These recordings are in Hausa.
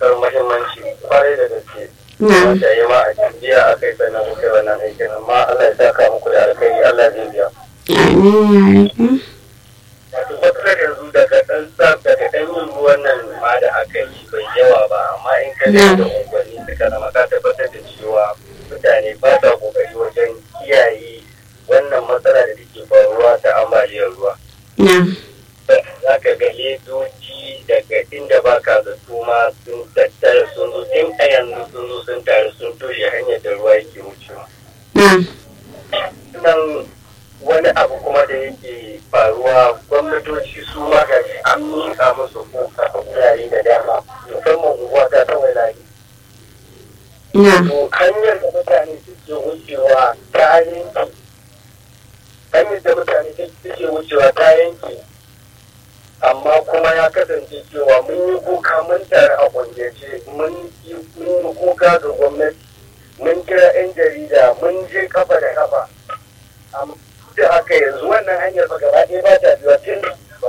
matuƙar muhimmanci kwarai da gaske. na Wanda ya ma a jiya aka yi sannan kuka yi wannan aikin amma Allah ya saka muku da alkhairi Allah zai biya. amin ya rabu Wato matsalar yanzu daga ɗan tsaf daga ɗan yin ruwan nan ma da aka yi bai yawa ba amma in ka Na. da unguwanni suka zama ka tabbatar da cewa mutane ba sa kokari wajen kiyaye wannan matsala da take faruwa ta ambaliyar ruwa. na za ka ga ledoji daga inda ba ka zato ma sun tattara sun zo tun a yanzu sun zo sun taru sun toshe hanyar da ruwa yake wucewa. na Nan wani abu kuma da yake faruwa gwamnatoci su ma ga shi an miƙa musu kuka a wurare da dama musamman unguwa ta kawai layi. na To hanyar da mutane suke wucewa ta yanki hanyar da mutane suke wucewa ta yanki amma kuma ya kasance cewa mun yi kuka mun tare a kungiyace mun yi mun yi kuka ga gwamnati mun kira 'yan jarida mun je kafa da kafa Am- da haka yanzu wannan hanyar ba gaba ɗaya ba ta biyuwa tun ba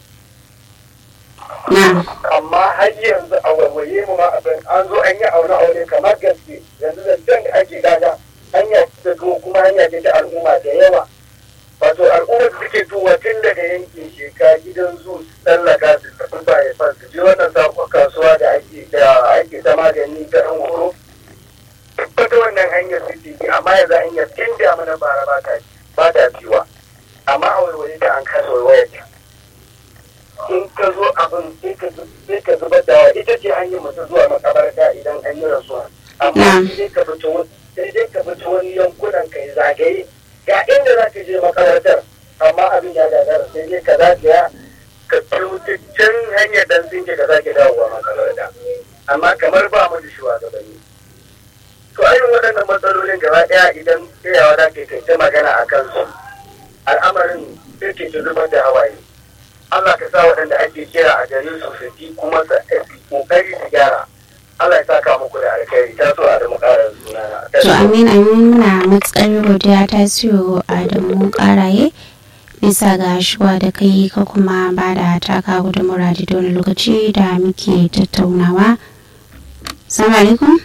na amma har yanzu a warware mu ma abin an zo an yi aure aure kamar gaske yanzu da can da ake gaga hanya ta tuwo kuma hanya ce ta al'umma da yawa wato al'ummar da suke tuwa tun daga yankin sheka gidan zu su tsallaka su tafi baya fa su je wannan sabon kasuwa da ake da ake ta magani ta ɗan horo tabbata wannan hanyar su ce bi amma yanzu hanyar tun da mana bara ba ta ba ta biwa amma a warware ta an kasa warware ta in ka zo abin sai ka zu- sai ka zubar da wa ita ce hanyar mutu zuwa makabarta idan an yi rasuwa amma Na'am. sai dai ka fito wani- sai dai ka fito wani yankunan kai zagaye ga inda za ka je makabartar amma abin ya gagara sai dai ka zagaya ka biyo ta can hanyar dan sinke ka zage dawowa makabarta amma kamar ba mu da shugabanni to irin waɗannan matsalolin gaba ɗaya idan tsayawa za ka yi kai ta magana a kansu al'amarin sai ke ta zubar da hawaye Allah ka sa waɗanda ake kira a gare su su ji kuma su kokari su gyara. Allah ya saka muku da alkhairi ta so a da mukarar sunana. to amin amin muna matsar godiya ta siyo adamu karaye bisa ga shigowa da kai ka kuma ba da taka gudunmura da wani lokaci da muke tattaunawa salamu alaikum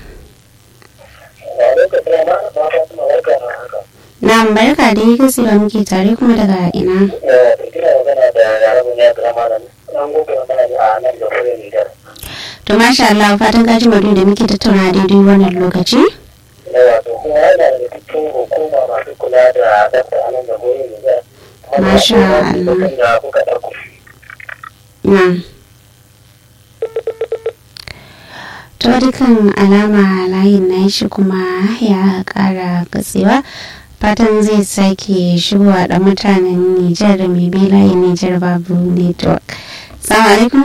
na barka da yi kasi ba muke tare kuma daga ina to masha Allah fatan gaji madu da muke tattauna daidai wannan lokaci wato kuma yana da cikin hukuma masu kula da ɗansa a nan da goyi Nijar. Masha Allah. da kuka ɗauko. na ta dukkan alama layin na shi kuma ya kara katsewa fatan zai sake shigowa da mutanen nijar da mai bi layin nijar babu network salamu alaikum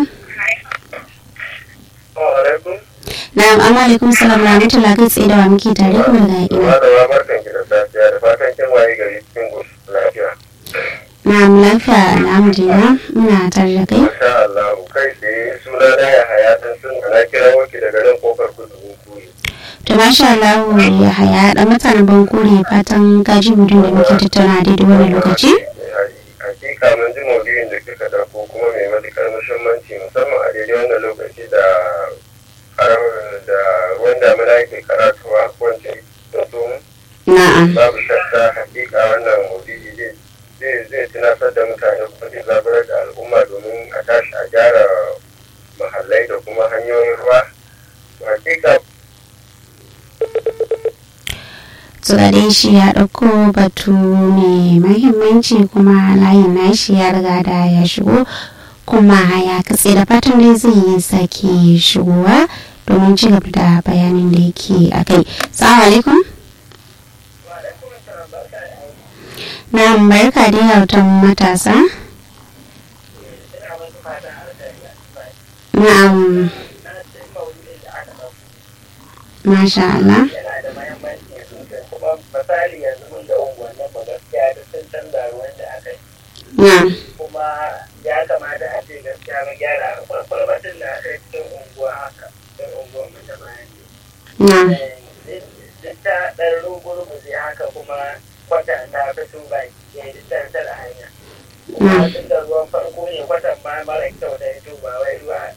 alaikum. na'am amma alaikum salam rahmatullah kai tsaye da wa muke tare kuma daga ina Malama barkan ki da safiya da fatan kin waye gari cikin goshin lafiya. na'am lafiya alhamdulillah muna tare da kai Masha Allah kai tsaye suna na ya haya dan sun ana kira waki daga nan kofar kudu kuyi. to masha Allah ya haya da mutanen bankure fatan gaji mutum da muke tattauna daidai wannan lokaci Hakika mun ji maudu'in da kika dauko kuma mai matuƙar muhimmanci musamman a daidai wannan lokaci da karar- da ruwan damina yake karatuwa wance da su na'am babu shakka hakika wannan maudu'i zai zai zai tunatar da mutane kuma zai zaburar da al'umma domin a tashi a gyara mahallai da kuma hanyoyin ruwa hakika tsirare shi ya ɗauko batu mai mahimmanci kuma layin nashi ya riga da ya shigo kuma ya katse da fatan dai zai yi sake shigowa domin ci gaba da bayanin da yake a kai salamu alaikum na barka da yautan matasa na'am masha Allah yana da mahimmanci sosai kuma misali yanzu mun da unguwannin mu gaskiya da sun canza ruwan da aka yi na'am kuma ya kamata a ce gaskiya mun gyara kwalbatin da aka yi cikin unguwa haka cikin unguwan mu ta bayan na'am duk ta ɗan rugurguje haka kuma kwata ta fito baki ɗaya duk ta tara hanya kuma tun da ruwan farko ne kwatan ma mara kyau da ya ba wai ruwa